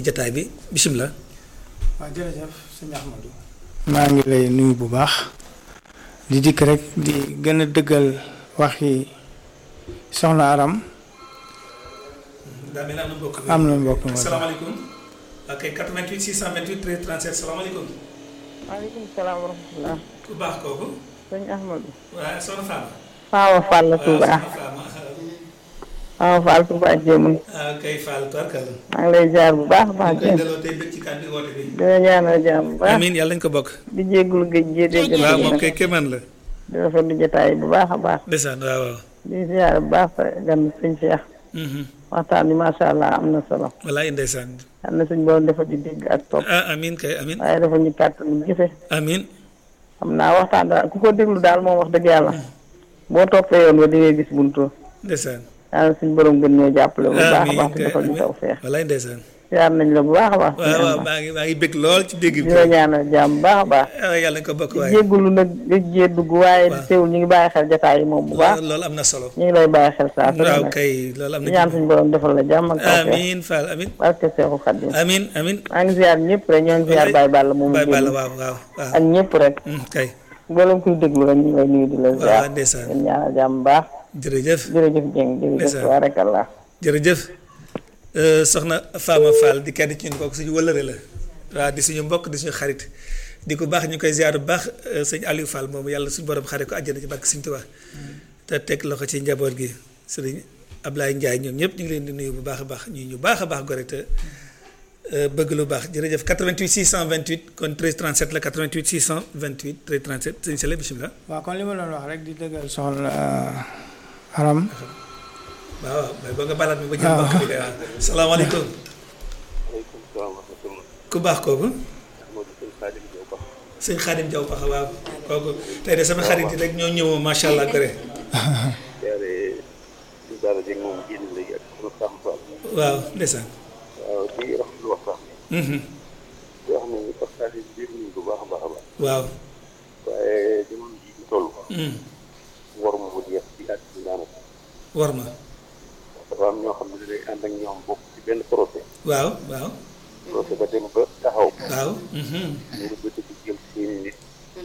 jataay bi bisimilah. waaw jërëjëf sëñ Ahmadou maa ngi lay nuyu bu baax di dikk rek di gën a dëggal waxi soxna Aram daa mel ni am na mbokk mi am na mbokk mi salaamaaleykum. ok 88 628 13 37 salaamaaleykum. maaleykum salaam wa rahmatulah. ku baax kooku. sëñ Ahmadou. waaw soxna Fama. Faawa Fall la Touba. waaw soxna Fama. Faawa Fall Touba jéemul. ah kay Fall Tubarkalla. maa ngi lay jaar bu baax a baax. ñu koy delloo tey bëgg ci kàddu woote bi. dina ñaanal jàmm bu baax. amiin yàlla nañu ko bokk. di jéggulu géej gi dégg waaw moom nga. kay kéemaan la. di rafetlu jotaay bu baax a baax. ndeysaan waaw waaw. di ziar bu baax sa gan sëñ Cheikh. waxtaan bi macha allah am na solo. walaay ndeysaan. am na suñ borom dafa di dégg ak topp. ah amiin kay amiin. waaye dafa ñu kàttan jëfe. amiin. xam naa waxtaan daal ku ko déglu daal moom wax dëgg yàlla. boo toppee yoon ba di ngay gis buntu. ndeysaan. yàlla suñ borom gën ñoo jàppale bu baax a amiin baax te kay defal ñu amiin taw feex. walaay ndeysaan. ziar nañ la bu baax a baax. waaw waaw maa ngi maa ngi bëgg lool ci dégg bi. di la ñaanal jàmm bu baax a baax. ah yàlla nañu ko bokk di waaye. jéggulu nag di jee dugg waaye waaw. teewul ñu ngi bàyyi xel jotaay yi moom bu baax loolu am na solo. ñu ngi lay bàyyi xel saa su ne waaw nag kay loolu am di na ñaan ci. suñu borom defal la jàmm ak taw feex amiin Fall amiin. barke Seexu Xadim amiin amiin. maa ngi ziar ñëpp rek ñoo ngi ziar Baye Balla moom Baye Balla génn waaw waaw waaw. ak ñëpp rek Mm, kay mboolem kuy déglu rek ñu ngi lay nuyu di la ziar waaw ndeysaan. di ñaanal jàmm bu baax jërëjëf jërëjëf Dieng jërëjëf Ndeysaan. tabarakallah jërëjëf Euh, soxna Fama Fall di kenn ci ñun kooku suñu wëllëre la waaw di suñu mbokk di suñu xarit di ko baax ñu koy ziar bu baax euh, sëñ Aliou Fall moomu yàlla suñu borom xare ko àjjana ci barke Sëñ Tuubaa te teg loxo ci njaboot gi sëriñ Ablaye Ndiaye ñoom ñëpp ñu ngi leen di nuyu bu baax a baax ñuy ñu baax a baax gore te euh, bëgg lu baax jërëjëf 88 628 kon 13 37 la 88 628 13 37 sëñ Sele bisimilah. waaw kon li ma doon wax rek di dëggal soxna Aram waaw waaw mais ba nga balaat mi ba jël mbokk bi de waaw salaamaaleykum aleykum salaam wa rahmatulah. ku baax kooku. Modou Sëñ Xaadim Jaw Ba. sëñ Xaadim Jaw paxa waaw kooku tey de sama xarit yi rek ñoo ñëw macha allah gore jaare si daara jëg moom génn léegi ak sunu Sam Fall. waaw ndeysaan waaw di rafetlu waxtaan bi. Mhm. di wax ni waxtaan yi biir nañ bu baax a baax a baax. waaw waaye jamono ji ñu toll. Mhm. war ma mu jeex ci at bi daanaka. war ma dafa am ñoo xam ne day ànd ak ñoom bokk ci benn procès. waaw waaw procès ba dem ba taxaw. waaw Mhm. ñu ngi bëgg di jël seeni nit.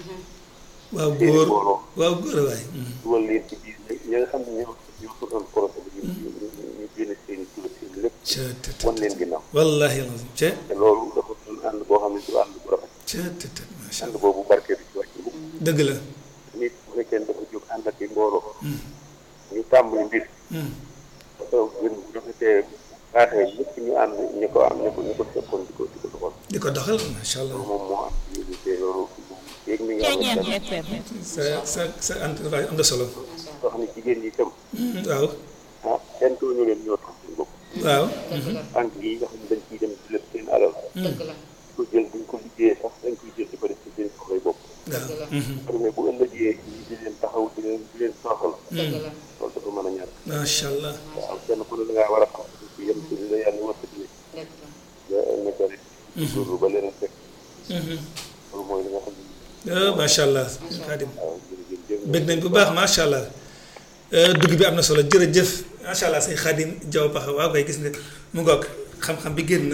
waaw seeni góor mbooloo. waaw góor a waay Mhm. dugal leen ci biir ñi nga xam ne ñoo ñoo ko doon procès bi. ñu ñu ñu génne seeni tur seen lépp. ca te te wan leen ginnaaw. wallahi alazim ca te loolu dafa doon ànd boo xam ne du ànd bu rafet. ca te te macha ànd allah boobu barke bi ci wàcc bu dëgg la nit bu fekkee ne dafa jóg ànd ak i mbooloo ñu tàmbali mbir Mhm. parce que mbir bu rafetee baaxee ñëpp ñu ànd ñu ko am ñu ko ñu ko fekkoon di ko di ko doxal di ko doxal macha allah loolu moom moo am ci biir te loolu yéeg mi ngi am sa sa sa intervention am na solo wax ni jigéen ñi itam Mhm. waaw ah kenn tooñu leen ñoo tax seen bopp waaw Mhm. banque yi nga xam ne dañ ciy dem di lépp seen alal di ko jël duñ ko liggéeyee sax dañ koy jël di ko def ci seen soxlay bopp waaw Mhm. mais bu ëllëgee ñi di leen taxaw di leen di leen soxal loolu dafa mën a ñàkk macha allah waaw kenn ku ne da ngaa war a xam ci yem ci li la yàlla war a tëddee nga nga ko rek loolu ba leneen fekk Mhm. loolu mooy li nga xam ne ah macha allah Xaadim waaw jërëjëf jërëjëf bëgg nañ bu baax macha allah dugg bi am na solo jërëjëf macha allah sëñ Xaadim Jaw Paxa waaw kay gis nga mu ngoog xam-xam bi génn na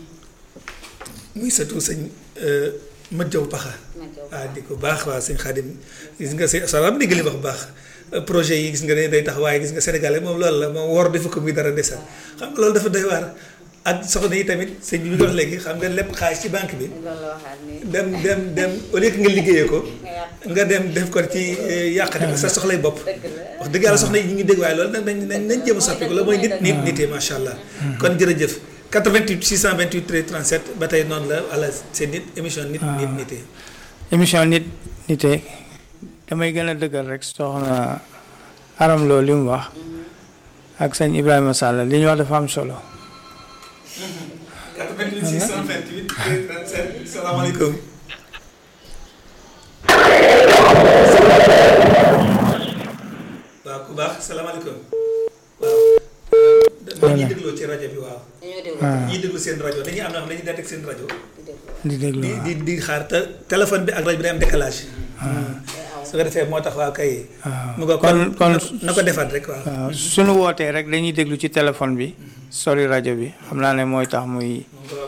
muy sëtu sëñ Mat Jaw Paxa waaw di ko baax waaw sëñ Xaadim gis nga sëñ Salaam dégg li wax bu baax projet yi gis nga ne day tax waaye gis nga Sénégalais moom loolu la moom wor defu ko muy dara desal xam nga loolu dafa doy waar ak soxna yi tamit sëñ bi ñu wax léegi xam nga lépp xaalis ci banque bi loolu la waxaat ni dem dem dem au lieu que nga liggéeyee ko nga dem def ko ci yàqate ko sa soxlay bopp wax dëgg yàlla soxna yi ñu ngi dégg waaye loolu nag nañ nañ nañ jéem a soppi ko la mooy nit nit nitee macha allah kon jërëjëf 88 628 13 37 ba tey noonu la wala seen nit émission nit nit nitee émission nit nite damay gën a dëggal rek soxna Aram Lo li mu wax ak sëñ Ibrahima Sall li ñu wax dafa am solo 88 628 13 37 salaamaaleykum waaw ku baax salaamaaleykum waaw dañuy dégloo ci rajo bi waaw dañoo déglu ñiy déglu seen rajo dañuy am na xam ne dañuy daan teg seen rajo di déglu di di di xaar te téléphone bi ak rajo bi day am décalage su ko defee moo tax waa kay mu ko kon kon kon na ko defaat rek waaw waaw suñu wootee rek dañuy déglu ci téléphone bi sori rajo bi xam naa ne mooy tax muy